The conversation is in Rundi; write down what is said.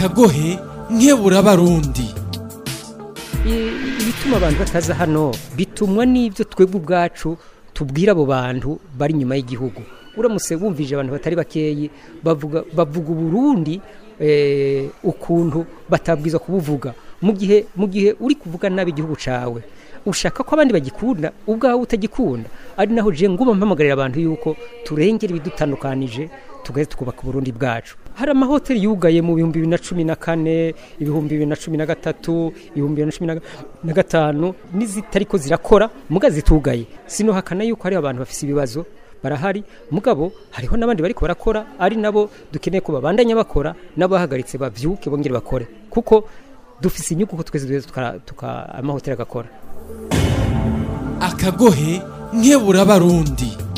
akagohe nkebura abarundi I- ibituma abantu bataza hano bitumwa n'ibyo twebwe ubwacu tubwira abo bantu bari inyuma y'igihugu uramutse wumvije abantu batari bakeyi bavuga bavuga uburundi eh, ukuntu batabwiza kubuvuga mu gihe mu gihe uri kuvuga nabi igihugu cawe ushaka ko abandi bagikunda ubwawe utagikunda ari naho je nguma mpamagarira abantu yuko turengera ibidutandukanije tugahita tukubaka uburundi bwacu hari amahoteli yugaye mu bihumbi bibiri na cumi na kane ibihumbi bibiri na cumi na gatatu ibihumbi bibiri na cumi na ga- na gatanu n'izitariko zirakora muga zitugaye sinohakana yuko hari abantu bafise ibibazo barahari mugabo hariho n'abandi bariko barakora ari nabo dukeneye ko babandanya bakora n'abahagaritse bavyuke bongere bakore kuko dufise inyungu ko twese duheza tuka- tuka amahoteli agakora akagohe nkebura abarundi